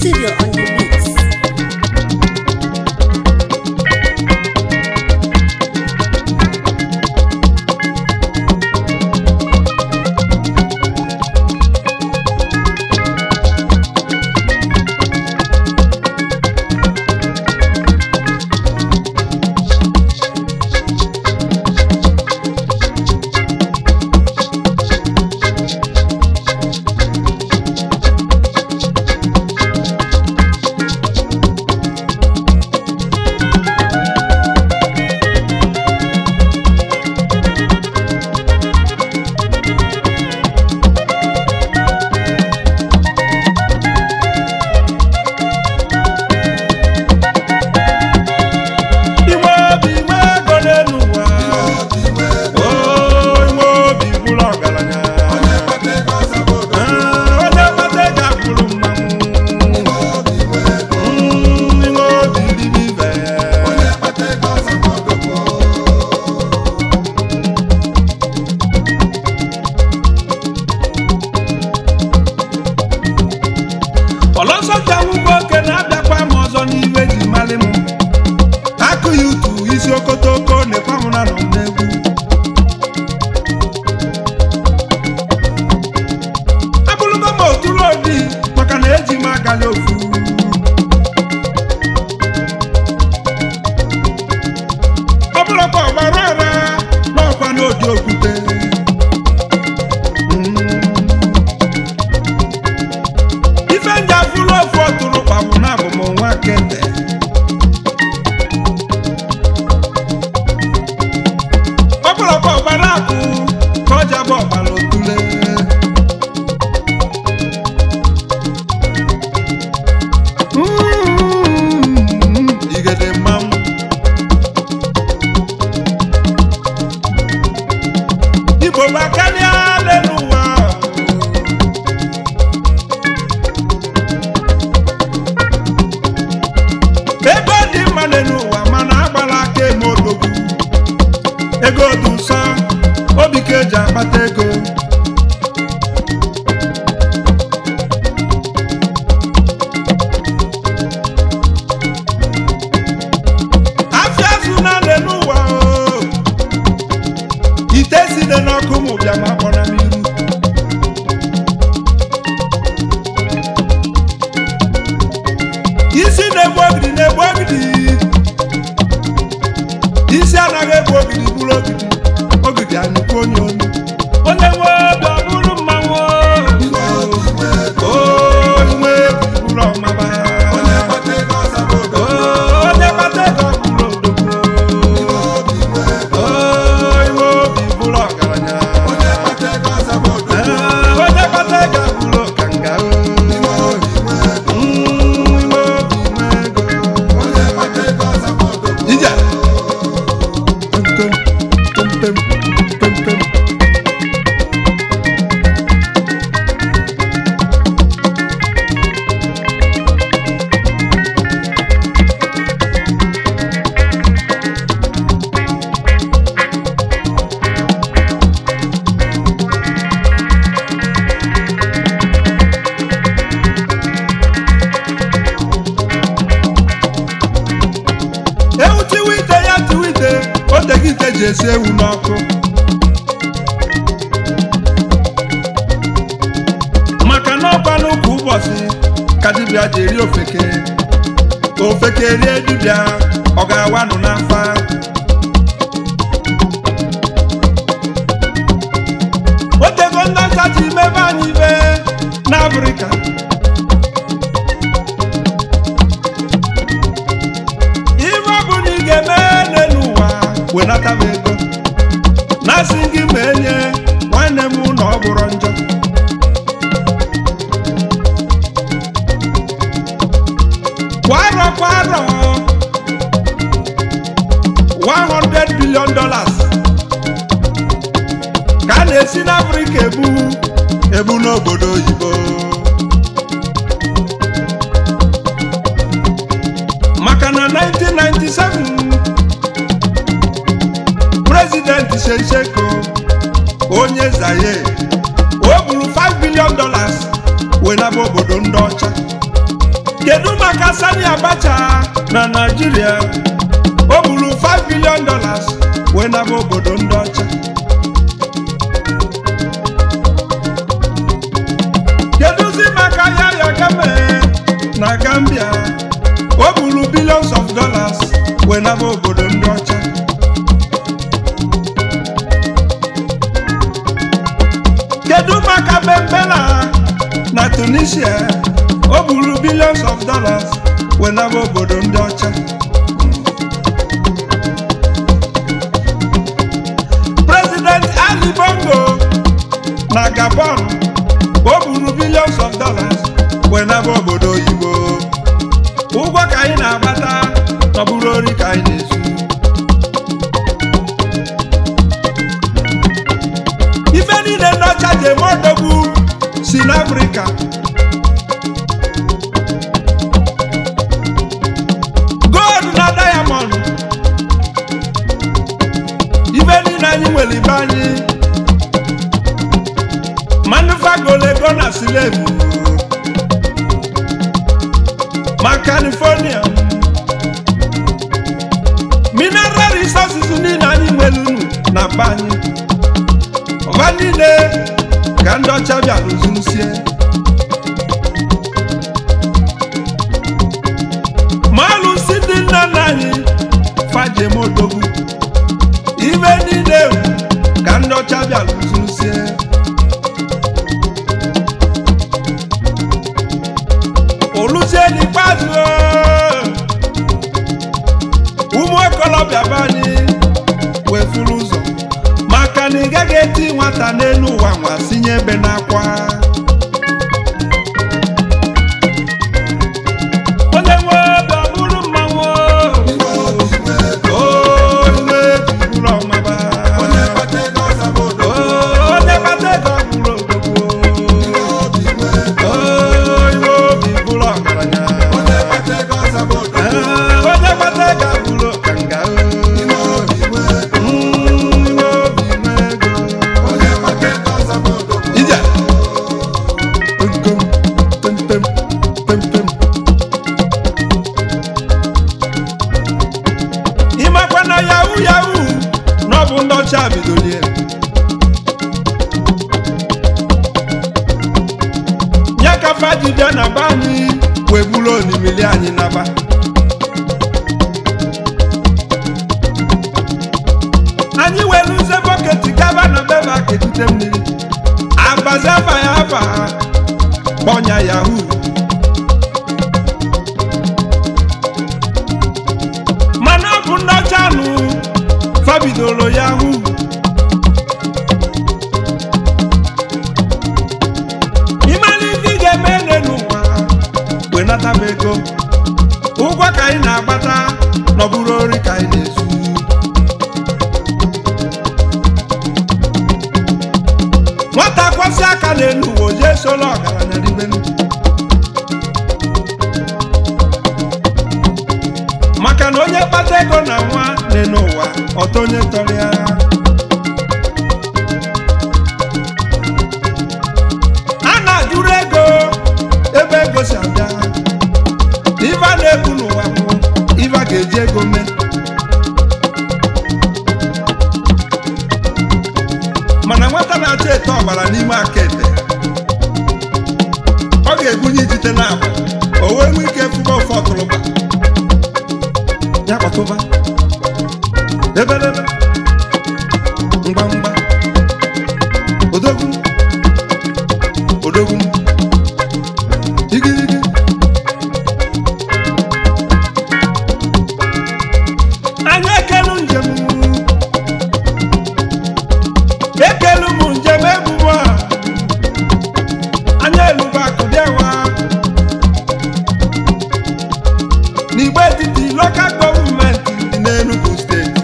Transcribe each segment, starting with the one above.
Studio on the beats. Inwe obi inwe ego n'elu ụwa Oo, inwe obi bụrụ ọgaranya Ee, onye kpata ego akwụrụ mmanwụ Mm, inwe obi ribe ibe ọlọsọja nwugbo oke na-abịakwa m ọzọ n'iwe ji malị m akụ ya utu isi okotoko na-ekwe m na nọ m n'egwu abụrụgo m oturu odi maka na eji m agali ofu ọ bụrụkwa ọgbara ara n'ọkwa n'odi okwute Mm. ife nja fụrụ ofu ọtụrụ kpagbu na abụ m nwa kete ọ bụrụkwa ọgbara akụ ka ọ jabụ ọgbara otule Mm, igede mmanwụ igbo gbakarịa n'elu ụwa ego dị mma n'elu ụwa mana agbala aka eme odogwu ego dị nsọ obi ka eji akpata ego afịa azụ na n'elu ụwa o. ite si dị n'ọkụ mụ bịa ma kpọ na mmiri isi na-egbu ogidi na-egbu ogidi isi anaghị egbu ogidi bụrụ ogidi ogidi anyụkwu onye onye onye nwe obi ọ bụrụ mmanwụ o nwe obi bụrụ ọmaba O, onye kpata ego ọ bụrụ odogwu O, nwe obi bụrụ ọgaranya Ee, onye kpata ego bụrụ ọkanga o Mm, nwe obi nwe ego Ije. Pem, pem, pem, pem, pem, pem. ewu tiwa ite ya tiwa ite oteghị ite ji esi ewu n'ọkụ maka na ọkwa n'ụkwụ ụbọchị ka dibịa ji eri ofeke ofeke rie dibịa ọ ga-awanụ n'afa otego ndị ọcha ji mebe anyị ibe n'afrịka ife ọ bụ na ị ga-eme n'elu ụwa wenata m ego na-asị gị ma enye nwanne m na ọ bụrụ njọ kwa arọ kwa arọ 100 billion dollars ka a na-esi n'afrịka ebu ebu n'obodo oyibo maka na 1997 prezidenti Shesheko onye Zaire o buru 5 billion dollars wee naba obodo ndị ọcha kedu maka sani abacha na naijiria o buru 5 billion dollars wee naba obodo ndị ọcha kedụzi maka yaya game na gambia o buru billions of dollars wee naba obodo ndị ọcha kedu maka bembela na tunisia o buru billions of dollars wee naba obodo ndị ọcha president ali bongo na gabon o buru billions of dollars wee naba obodo oyibo ụgwọ ka anyị na-agbata ọ bụrụ ori ka anyị na-ezu ife niile ndị ọcha ji eme odogwu si n'afrịka gold na diamond ife niile anyị nwere ibe anyị manufagolego na silevu ma california mineral resources niile anyị nwere unu na be anyị ọba niile ka ndị ọcha bịa lụzusie ma alụsi ndị nna nna anyị fajemodogwu ibe niile ka ndị ọcha bịa lụzusie oluzie n'ikpeazụ ụmụ okolobịa be anyị wee furu ụzọ maka na ị gaghị eti nwata n'elu ụwa nwa sinye ebe n'akwa onye nwe obi ọ bụrụ mmanwụ o iwe ji bụrụ ọmaba o onye kpata ego ọ bụrụ odogwu o iwe obi bụrụ ọgaranya Ee, onye kpata ego abụrụ ọkanga o Mm, iwe obi nwe ego ije Pem, pem, pem, pem, pem. ịmakwa na yahu yahu na ọ bụ ndị ọcha bidolie ya ka fajide na be anyị wee buru onimili anyị naba anyị were uze bọketi gaba na beba ketute mmiri agbazi afa ya afa kpọnya yahu mana ọ bụ ndị ọcha nụ fabidoro yahu ịmara ife ị ga-eme ene n'ụwa wee nata m ego ụgwọ ka anyị na-agbata na ọ bụrụ ori ka anyị na-ezu nwata kwasị aka n'elu ụwa o jee solo ọgaranya ribenu maka na onye kpata ego na nwa n'elu ụwa ọtọ onye tọrọ ya a na-ajụrụ ego ebe ego si abịa ife a na-ebu n'ụwa bụ ife a ga-eji ego mee mana nwata na-achọ ete ọbara n'ime aka ete ọ ga-ebunye ijite na agba o wee nwee ike fụba ofe ọtụrụba ya kpatụba ebelebe mgbamgba odogwu odogwu igirigi anyị ekelu njem ekelu m njem ebubo a anya elubo akụdịawa n'igbe etiti lokal gọọmenti dị n'Enugu steeti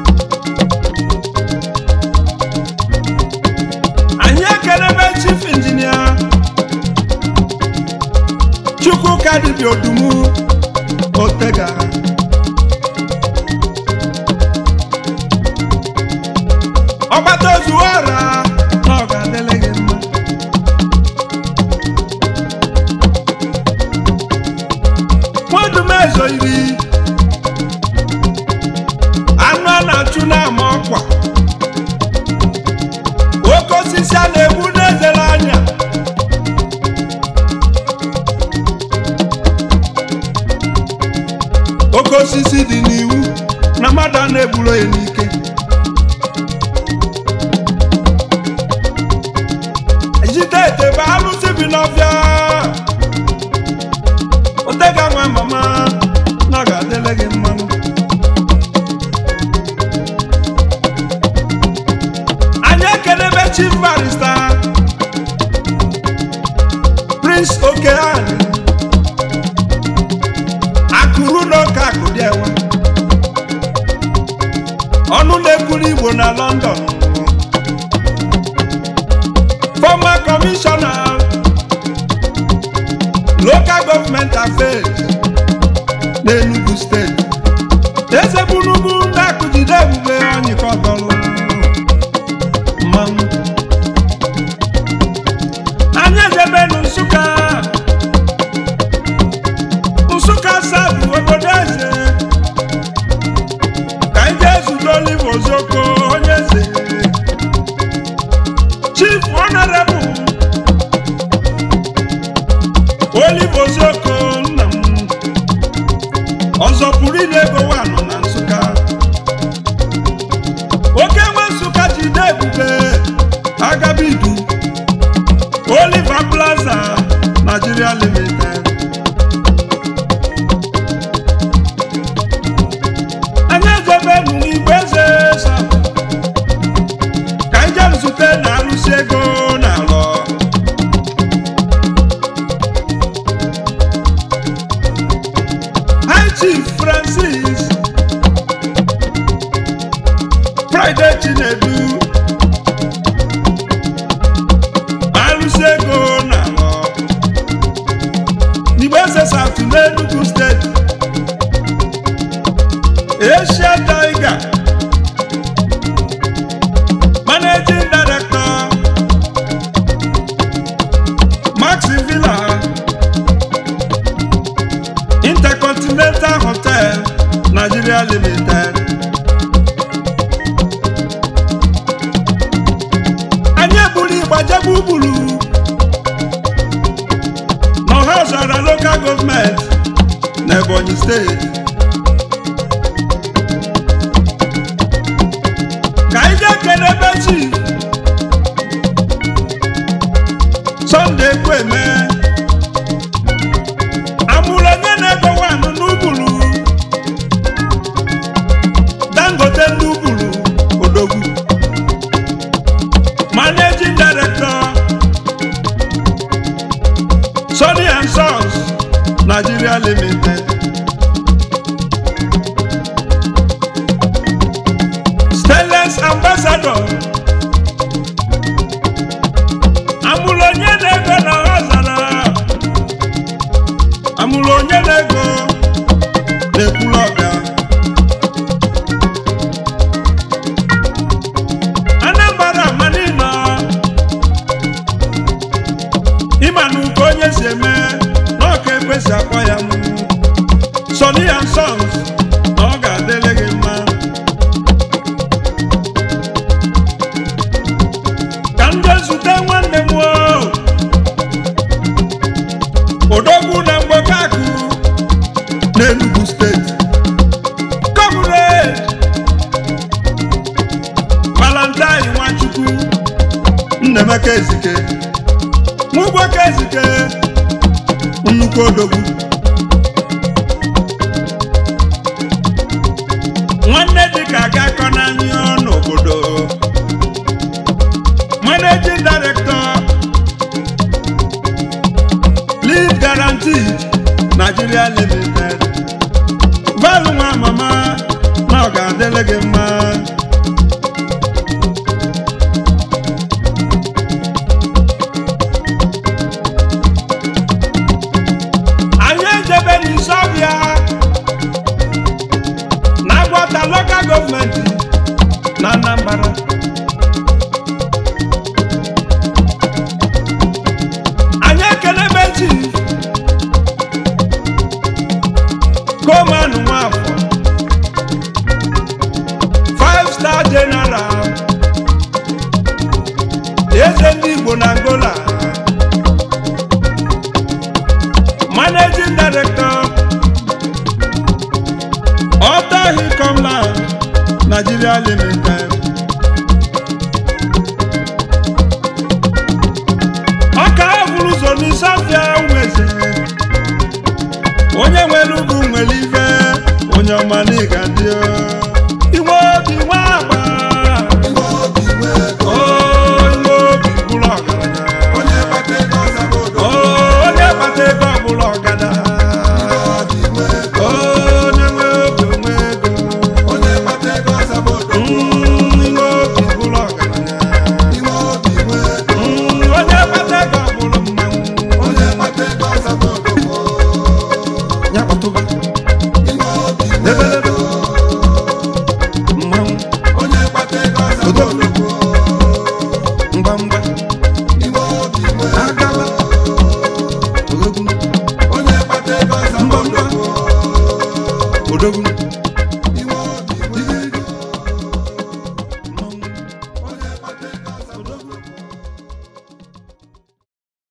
anyị ekelebe chief injinia chukwuka dibịa odumu otega ọgbata ozu ọra na ọ ga-adịle gị mma nwachu na-ama ọkwa oke osisi a na-egbu n'ezere anya oke osisi dị n'iwu na mmadụ a na-egburo ya n'ike jide ete bụ alụsị bi n'ọfịa otega nwa mama na ọ ga-adịle gị mmanụ anyị ekelebe chief barista prince okeani akụrụ n'oke akụ dị enwe ọnụ na-ekwuru igbo na london former commissioner local government affairs n'enugu steeti eze bunubu ndị akụjide ebube onyikọtọrụ mmanwụ anyị ejebenu nsụka nsụka sabụ obodo eze ka anyị jee zute olive ozoko onye eze chief honorable olive ozoko nna m ọzọ pụrụ inye ego wanọ na nsụka oke nwe nsụka jide ebube agabidu oliver plaza nigeria limited anyị ejebenu n'igwe eze sabụ ka anyị jem zute na arụsị ego na alọ high chief francis friday chinedu arụsị ego na alọ n'igbe eze satụ n'enugu steeti asia tiger managing director maxi villa intercontinental hotel nigeria limited anyị eburu ịgbajebe ugburu n'ọhazara local gọọmenti na ebonyi steeti ka anyị jee kelebe chief Sunday Kweme amụrụ onye na-ego wanụ n'ugburu Dangote n'ugburu Odogwu Managing Director Sonny and Sons Nigeria Limited Stainless Ambassador amụrụ onye na-ego na ọzara amụrụ onye na-ego na-ekwulu ọga anambra manino ịma na uko onye si eme na ọka ekwesị akpọ ya mụ Sonny and Sons na ọ ga-adịrị gị mma ka m jee zute nwanne m o odogwu na mgbokakụ n'Enugu steeti Comrade Valentine Nwachukwu Nnemeka Ezike Nwugwoke Ezike nnukwu odogwu nwanne dịka ga-akọ n'anya n'obodo managing director lead guaranteed nigeria limited valụ nwa mama na ọ ga-adịrị gị mma anyị ejebe n'isọbịa na agwata lokal gọọmenti na anambra anyị ekelebe chief koman nwafọ five director general eze ndị igbo na angola managing director ọta hikomland nigeria limited ọka bụrụ ụzọ n'isafia nweze onye nwere ugwu nwere ife onye ọma na ịga dị iwe obi nwa agba o iwe obi bụrụ ọgaranya onye kpata ego ọzaba odo o onye kpata ego ọbụla ọgada o onye nwe obi onwe ego onye kpata ego ọzaba odo Mm, iwe obi bụrụ ọgaranya iwe obi nwee Mm, onye kpata ego ọbụla mmanwụ onye kpata ego ọzaba odo ya kpatụba iwe obi nwee lebelebe mmanwụ onye kpata ego ọzaba odo mgbamgba iwe obi nwee agaba odogwu onye kpata ego ọzaba odo odogwu